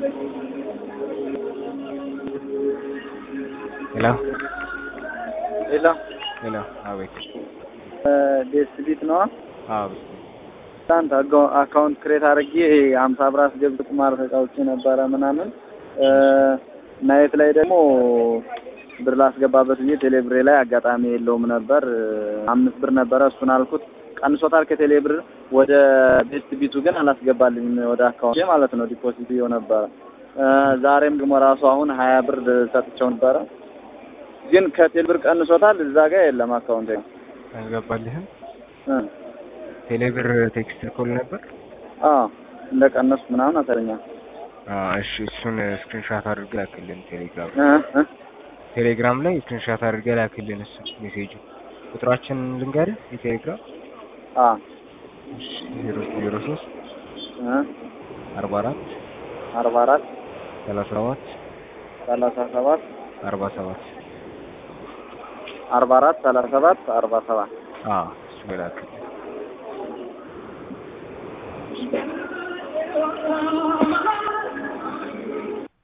ሄሎ ሄሎ ሄሎ፣ አቤት። ዴስቲቪት ነዋ። አዎ ትናንት አካውንት ክሬት አድርጌ ሀምሳ ብር አስገብቼ ቁማር ተጫውቼ ነበረ ምናምን ናየት ላይ ደግሞ ብር ላስገባበት ብዬ ቴሌ ብሬ ላይ አጋጣሚ የለውም ነበር። አምስት ብር ነበረ እሱን አልኩት ቀንሶታል ከቴሌ ብር ወደ ቤስት ቢቱ ግን አላስገባልኝ ወደ አካውንት ማለት ነው። ዲፖዚት ይኸው ነበረ። ዛሬም ደግሞ ራሱ አሁን ሀያ ብር ሰጥቼው ነበረ ግን ከቴሌ ብር ቀንሶታል። እዛ ጋር የለም አካውንት አልገባልህም? ቴሌ ብር ቴክስት ልኮል ነበር። እንደ ቀነስኩ ምናምን አሳለኛል። እሺ እሱን ስክሪንሻት አድርገህ ላክልን ቴሌግራም ቴሌግራም ላይ ስክሪንሻት አድርገህ ላክልን። እሱ ሜሴጁ ቁጥራችን ልንገርህ የቴሌግራም ዜሮ ዜሮ ሶስት አርባ አራት አርባ አራት ሰላሳ ሰባት ሰላሳ ሰባት አርባ ሰባት አርባ አራት ሰላሳ ሰባት አርባ ሰባት እሱ ላይ ላክልን።